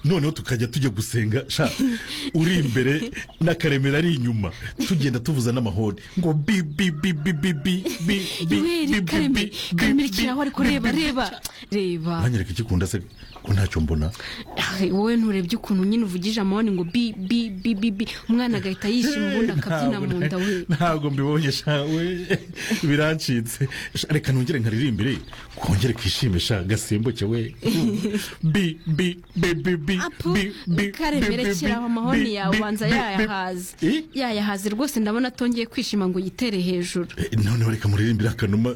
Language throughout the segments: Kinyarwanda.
noneho tukajya tujya gusenga sha uri imbere n'akaremera ari inyuma tugenda tuvuza n'amahoni ngo bi bi bi bi bi bi bi bi bi weri bi bi karemire karemire kiraho ariko reba reba reba mwanyereka ikikunda se ko ntacyo mbona Ay, wowe nturebye ukuntu nyine uvugije amahoni ngo bi bi bi bi bi umwana agahita yishima ubundi akabyina mu nda we ntabwo mbibonye sha we birancitse Sha, reka nongere nkaririmbire kongere kishime sha gasimbuke we bi bi bi bi bi apu bi bi bi, karemere bi, kiraho bi, amahoni bi, yawe bi, ubanza bi, bi. yayahaze Eh? yayahaze rwose ndabona atongeye kwishima ngo yitere hejuru Eh, noneho reka muririmbire akanuma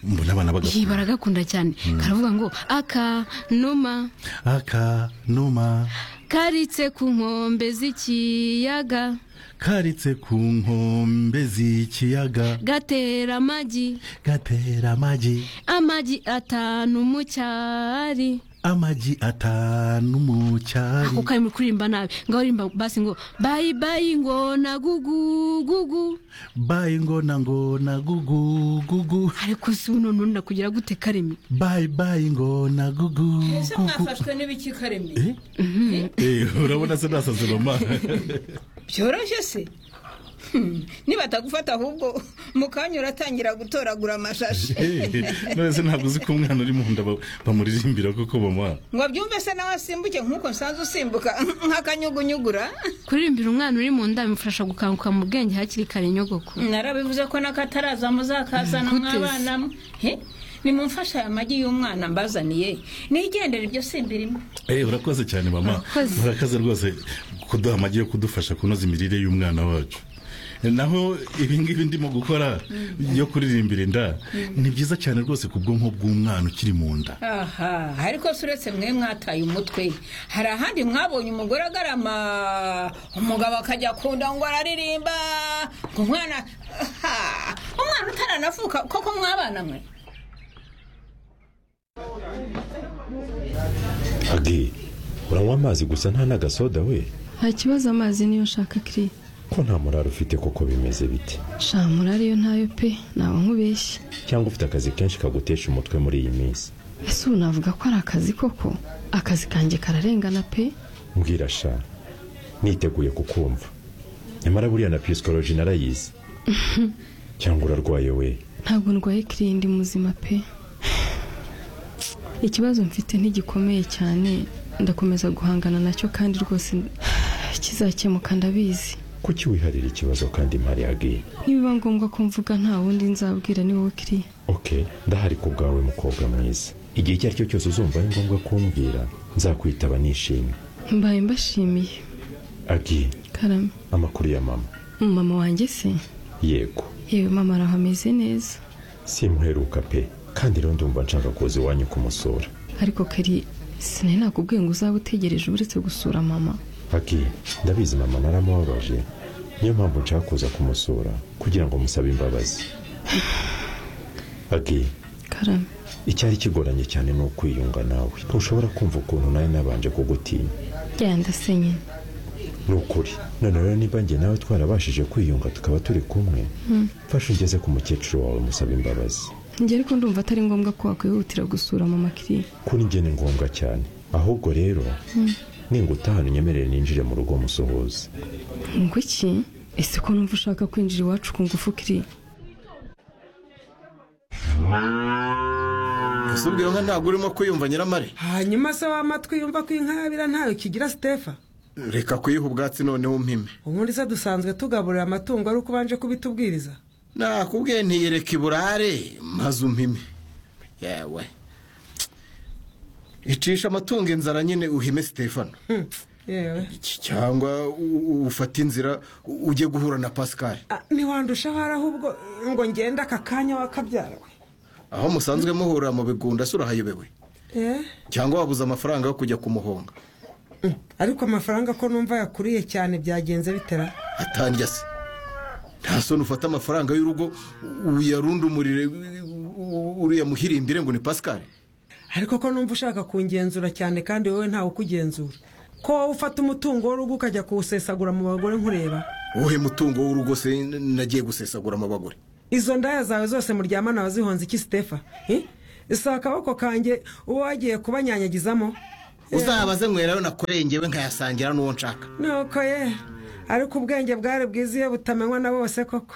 mbona abana bagakura iyi baragakunda cyane karavuga ngo akanuma akanuma karitse ku nkombe z'ikiyaga karitse ku nkombe z'ikiyaga gatera amagi gatera amagi amagi atanu mu cyari amagi atanu mu cyari kuko arimo kuririmba nabi ngo aririmba basi ngo bayi bayi ngo na gugu gugu bayi ngona ngona gugu gugu ariko si uno nunda kugira gute karemi bayi bayi ngona gugu ese mwafashwe n'ibiki karemye Eh? Eh, urabona se nasaze mama byoroshye se Hmm, nibatagufata ahubwo mukanya uratangira gutoragura amashashi Eh, none se ntabwo uzi ko umwana uri mu nda ba- bamuririmbira koko mama ngo byumve se nawe asimbuke nk'uko nsanzwe usimbuka nk'akanyugunyugura kuririmbira umwana uri mu nda bimufasha gukanguka mu bwenge hakiri kare nyogoko narabivuze ko n'akataraza muzakazana Gute se? mw'abana mwe He? nimumfashe aya magi y'umwana mbazaniye nigendere ibyo simbirimo Eh, urakoze cyane mama Urakoze. murakaze rwose kuduha amagi yo kudufasha kunoza imirire y'umwana wacu naho ibi ngibi ndimo gukora yo kuririmbira inda ni byiza cyane rwose ku bwonko bw'umwana ukiri mu nda aha ariko se uretse mwe mwataye umutwe hari ahandi mwabonye umugore agarama umugabo akajya akunda ngo araririmba ngo umwana aha, umwana utaranavuka koko mwabana mwe agi uranywa amazi gusa nta n'agasoda we nta kibazo amazi niyo nshaka kiri ko nta murari ufite koko bimeze bite shamura ariyo ntayo pe naba nkubeshye cyangwa ufite akazi kenshi kagutesha umutwe muri iyi minsi ese ubu navuga ko ari akazi koko akazi kanjye kararengana pe mbwira sha niteguye kukumva nyamara buriya na pisikoloji narayizi cyangwa urarwaye we ntabwo ndwaye kiri ndi muzima pe ikibazo mfite ntigikomeye cyane ndakomeza guhangana nacyo kandi rwose kizakemuka ndabizi kuki wiharira ikibazo kandi mpari agi nibiba ngombwa ko mvuga nta wundi nzabwira ni wowe kiriya oke ndahari ku bwawe mukobwa mwiza igihe icyo ari cyo cyose uzumva ari ngombwa kumbwira nzakwitaba nishimye mbaye mbashimiye agi karame amakuru ya mama mama wanjye se yego yewe mama araho ameze neza simuheruka pe kandi rero ndumva nshaka kuza iwanyu kumusura ariko kari sinari nakubwiye ngo uzaba utegereje uretse gusura mama agi ndabizi mama naramubabaje niyo mpamvu nshaka kuza kumusura kugira ngo musabe imbabazi agi karame icyari kigoranye cyane ni ukwiyunga nawe ntushobora kumva ukuntu nawe nabanje kugutinya genda se nyine ni ukuri none rero niba njye nawe twarabashije kwiyunga tukaba turi kumwe mfashe ungeze ku mukecuru wawe musabe imbabazi njye ariko ndumva atari ngombwa ko wakwihutira gusura mama kiri kuri njye ni ngombwa cyane ahubwo rero ningutahana unyemerere ninjire mu rugo musuhuze ngo iki ese ko numva ushaka kwinjira iwacu ku ngufu kiri ese ubwo iyo nka ntabwo urimo kwiyumva nyiramare hanyuma se w'amatwi yumva ko inka yabira ntayo kigira sitefa reka kuyiha ubwatsi noneho umpime ubundi se dusanzwe tugaburira amatungo ari uko ubanje kubitubwiriza nakubwiye ntiyereka iburare maze umpime yewe icisha amatungo inzara nyine uhime sitefano Hmm, yewe cyangwa u- u- ufate inzira u- ujye guhura na pascal Ah, ntiwandusha ahari ahubwo ngo ngende aka kanya wakabyarawe aho musanzwe muhurira mu bigunda se urahayobewe Eh, cyangwa wabuze amafaranga yo kujya kumuhonga mm, ariko amafaranga ko numva yakuriye cyane byagenze bitera atanjya se nta soni ufata amafaranga y'urugo uyarundumurire uriya muhirimbire ngo ni pascal ariko ko numva ushaka kungenzura cyane kandi wowe ntawe ukugenzura ko wowe ufata umutungo w'urugo ukajya kuwusesagura mu bagore nkureba wowe mutungo w'urugo se nagiye gusesagura mu bagore izo ndaya zawe zose muryamana wazihonze iki sitefa si akaboko kanjye uwo wagiye kubanyanyagizamo uzabaze nywerayo nakoreye ngewe nkayasangira n'uwo nshaka nuko ye ariko ubwenge bwari bwiza iyo butamenywa na bose koko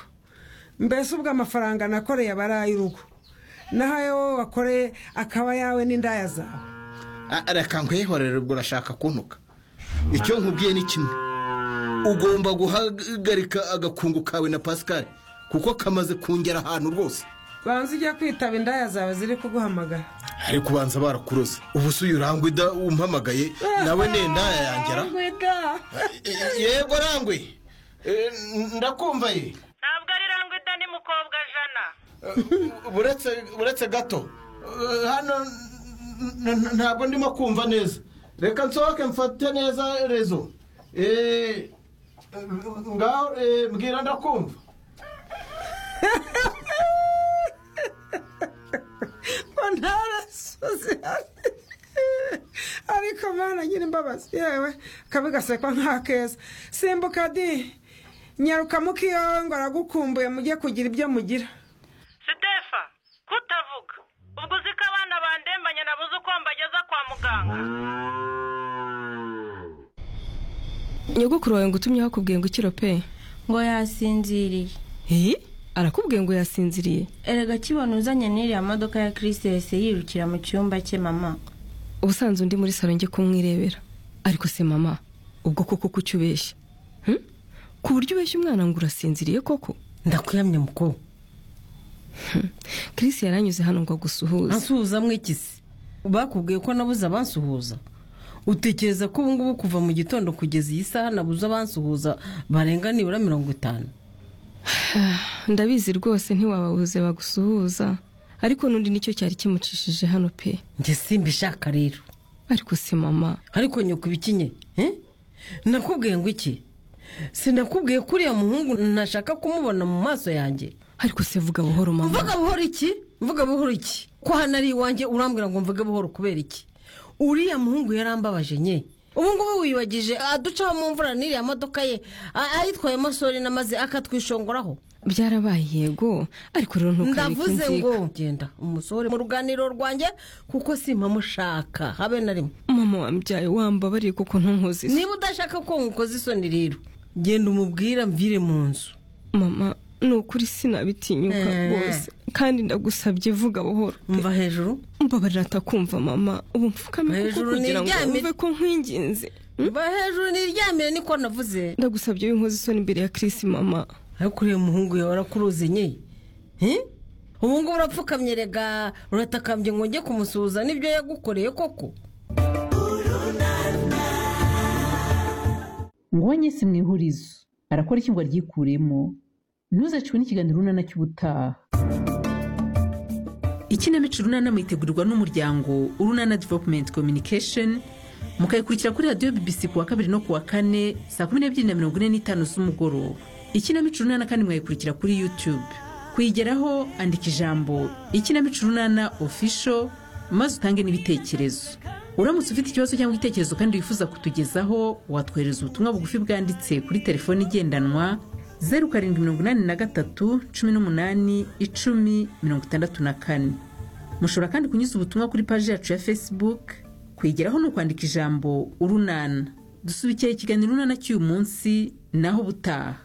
mbese ubwo amafaranga nakoreye aba ari ay'urugo naho ayo wowe wakoreye akaba ayawe n'indaya zawe A- reka nkwihorere ubwo urashaka kuntuka icyo nkubwiye ni kimwe ugomba guhagarika agakungu kawe na pascal kuko kamaze kungera ahantu rwose banza ujya kwitaba indaya zawe ziri kuguhamagara ari kubanza barakuroze ubu si urangwa ida umpamagaye nawe nenda yangera yego rangwe Eh, ndakumva ye ntabwo ari rangwida ni mukobwa jana buretse buretse gato Eh, hano n- n- ntabwo ndimo kumva neza reka nsohoke mfate neza rezo Eh, ngaho eh, mbwira ndakumva ngo ntarasoze ariko mwana nyiri imbabazi yewe kabi gasekwa nk'akeza simbuka di nyaruka mukiyowe ngo aragukumbuye mujye kugira ibyo mugira sitefa kutavuga ubwo uzi ko abana bandembanye nabuze uko mbageza kwa muganga nyogokuru wawe ngo utumye hakubwiye ngo ikiro pe ngo yasinziriye hehe arakubwiye ngo yasinziriye erega kibona uzanye n'iriya modoka ya Chris yahise yirukira mu cyumba cye mama ubusanzwe undi muri salo njye kumwirebera ariko se mama ubwo koko kuki ubeshya Hmm? ku buryo ubeshya umwana ngo urasinziriye koko ndakuyamye mukuru kirisi yaranyuze hano ngo agusuhuze ansuhuza mwikisi bakubwiye ko nabuze abansuhuza utekereza ko ubu ngubu kuva mu gitondo kugeza iyi saha nabuze abansuhuza barenga nibura mirongo itanu ndabizi rwose ntiwababuze bagusuhuza ariko n'undi nicyo cyari kimucishije hano pe njye simbishaka rero ariko se mama ariko nyoko ibikinye eh? nakubwiye ngo iki sinakubwiye ko uriya muhungu ntashaka kumubona mu maso yanjye ariko se vuga buhoro mama mvuga buhoro iki mvuga buhoro iki ko hano ari iwanjye urambwira ngo mvuge buhoro kubera iki uriya muhungu yarambabaje nye ubu ngubu wiyibagije aducaho mu mvura n'iriya modoka ye a- ayitwayemo sorina maze akatwishongoraho byarabaye yego ariko rero ntukareke ndavuze inzika ngo genda umusohore mu ruganiriro rwanjye kuko simpamushaka habe na rimwe mama wambyaye wambabariye kuko ntunkoze isi niba udashaka ko nkukoze isoni rero genda umubwira mvire mu nzu mama ni ukuri sinabitinyuka Eh. rwose kandi ndagusabye vuga buhoro mva hejuru mbabarira atakumva mama ubu mfukame kuko Hejuru kugira ngo niryamire. wumve ko nkwinginze mva hejuru niryamire niko navuze ndagusabye w'inkozi isoni imbere ya kirisi mama ariko uriya muhungu yawe arakuruze nye Eh? ubu ngubu urapfukamye rega uratakambye ngo njye kumusuhuza n'ibyo yagukoreye koko nguhanye si mwihurizo arakora iki ngo aryikuremo ntuzacwe n'ikiganiro runana cy'ubutaha ikinamico runana muyitegurirwa n'umuryango urunana developumenti kominikesheni mukayikurikira kuri radiyo bibisi ku wa kabiri no ku wa kane saa kumi n'ebyiri na mirongo ine n'itanu z'umugoroba ikinamico runana kandi mwayikurikira kuri yutube kuyigeraho andika ijambo ikinamico runana ofisho maze utange n'ibitekerezo uramutse ufite ikibazo cyangwa igitekerezo kandi wifuza kutugezaho watwohereza ubutumwa bugufi bwanditse kuri telefoni igendanwa zeru karindwi mirongo inani na gatatu cumi n'umunani icumi mirongo itandatu na kane mushobora kandi kunyuza ubutumwa kuri paji yacu ya facebook kwigeraho ni ukwandika ijambo urunana dusubikira ikiganiro urunana cy'uyu munsi naho ubutaha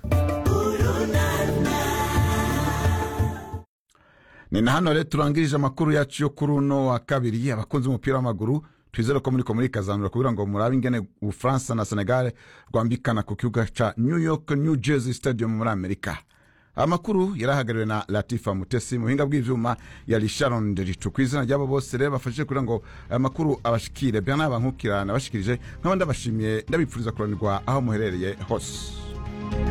ni na hano rero turangirije amakuru yacu yo kuri uno wa kabiri abakunzi b'umupira w'amaguru twizere ko muri muri kazanura kugira ngo murabe ingene ubufaransa na senegal rwambikana ku kibuga ca new york new jersey stadium muri amerika amakuru yarahagarariwe na latifa mutesi mu buhinga bw'ivyuma ya risharon ricu ku izina ry'abo bose rero bafashije kugira ngo aya makuru abashikire bernard bankukira nabashikirije nkaba ndabashimiye ndabipfuriza kuranirwa aho muherereye hose